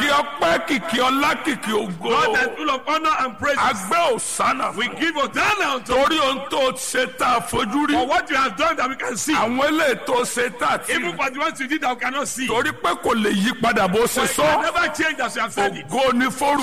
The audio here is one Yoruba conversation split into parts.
ọpẹ́ kìkì ọlá kìkì ògo God that is full of honor and praise. agbẹ́ òsánà We fún give Hosanna unto torí ohun tó ṣe tá a fojú rí for what you have done that we can see. àwọn eléyìí tó ṣe tá a ti Even for the ones you did that we cannot see. torí pé kò lè yí padà bó ṣe But you can sọ never change as you have said it. ògo ní forúkọ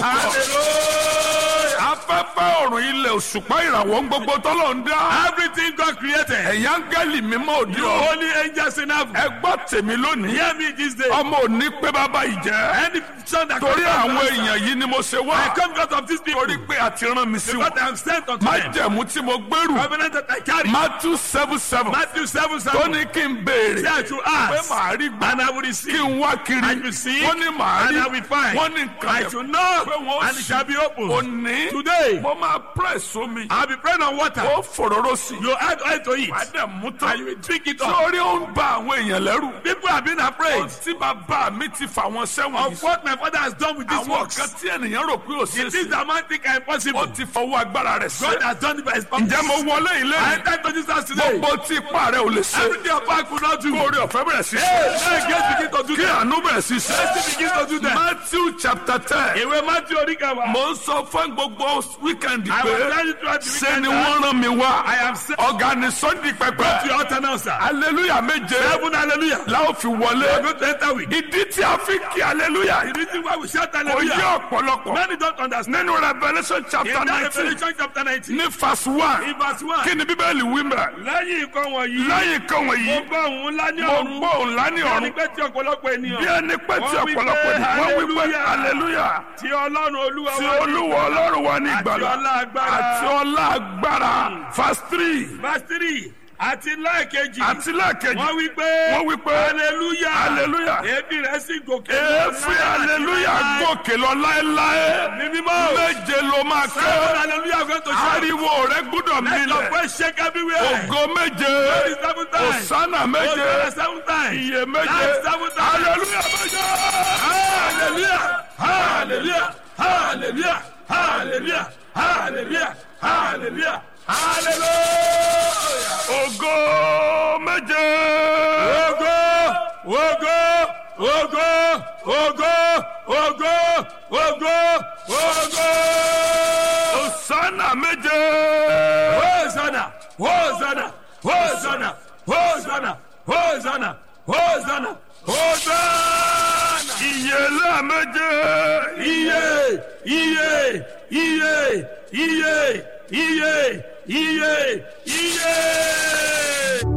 Hallelujah. afẹ́fẹ́ ọ̀run ilẹ̀ òṣùpá ìràwọ̀ ń gbogbo tọ́lọ̀ ń dá Everything God created. ẹ̀yà áńgẹ́lì mímọ́ òdi You ọ̀ holy angels in heaven. ẹ gbọ́ tèmi lónìí Hear me this day. ọmọ òní pé bàbá ìjẹ́ Any son that torí comes out àwọn of us, èèyàn yìí ni mo ṣe wá I come out of these people. torí pé a ti rán mi sí Because wọn I am sent unto má them. jẹ̀mú tí mo gbèrú Covenant that I carry. Matthew seven seven Matthew 7 tó 7. ní kí n béèrè Say I should pé ask. màá rí gbà And I will kí receive. n wá kiri I will seek. wọ́n ní màá And rí I will find. wọ́n ní nǹkan I yẹn should knock. pé wọ́n And it shall be opened. òní Today, mo máa press omi I'll be praying on water. ó fòróró sí i You add oil to it. wàá dẹ̀ mú And tán you will drink it up. sórí ó ń ba àwọn èèyàn lẹ́rù People have been afraid tí bàbá mi ti fà wọ́n sẹ́wọ̀n of yìí what my father has done with these àwọn works. kan tí ènìyàn rò pé ò ṣe The é things ṣe that man think are impossible. ó ti fọwọ́ agbára rẹ̀ God ṣe has done it by his promise. ǹjẹ́ mo wọlé ilé I yìí enter to this house today. gbogbo tí ipá rẹ̀ ò lè ṣe Everything your back could not do. kórè ọ̀fẹ́ bẹ̀rẹ̀ sí Hey, ṣe now grace begin to do kí that. àánú bẹ̀rẹ̀ sí ṣe Mercy begin to do that. Matthew chapter ten Ìwé Matthew Oríkàwá. mo ń sọ fún gbogbo wíkẹ́ndì I pé was telling you throughout the ṣe ni weekend wọ́n that rán mi wá I am sent ọ̀gá ni sunday to pẹpẹ your altar now, sir. hallelujah méje Heaven, hallelujah. láwọn fi I'm wọlé going to enter with. ìdí tí a fi kí hallelujah The reason why we shout kò yé hallelujah. ọ̀pọ̀lọpọ̀ Many don't understand. nínú revolution chapter In that nineteen Revelation chapter 19, ní verse one in verse 1, kí ni bíbélì wí mẹ́ lẹ́yìn nǹkan wọ̀nyí, lẹ́yìn kan mo wọ̀nyí gbọ́ òun ńlá ní mo ọ̀run. gbọ́ òun lání Ẹni ọ̀run pé tí ọ̀pọ̀lọpọ̀ ènìyàn bí ẹni pé tí Wọ́n wí pé ọ̀pọ̀lọpọ̀ ènìyàn wọ́n wí pé hallelujah. hallelujah tí Ọlọ́run Olúwa tí wa ní olúwa ọlọ́run wa ní Àti ìgbàlà ọlá agbára. àti ọlá agbára verse three Verse 3, àti lẹ́ẹ̀kejì, àti lẹ́ẹ̀kejì wọ́n wí pé wọ́n wí pé hallelujah. hallelujah Èébì rẹ̀ sì gòkè. èéfín hallelujah gòkè lọ láéláé Ní mímọ́. méje ló máa Seven kẹ́ hallelujah going to shout. ariwo rẹ gbúdọ̀ Let your milẹ̀ voice shake everywhere. ògo méje Glory seven times. òsánà méje Hosanna seven times. iye méje Life seven times. hallelujah méje. Hallelujah. Hallelujah. Hallelujah. Hallelujah. Hallelujah. Hallelujah. Hallelujah. ògo méje. Ogo, ogo, ogo, ogo, ogo, ogo, ogo. òsánà méje. Hosanna, Hosanna, Hosanna, Hosanna, Hosanna, Hosanna, Hosanna. ìyèlé méje. Iye, iye, iye, iye, iye, iye, iye.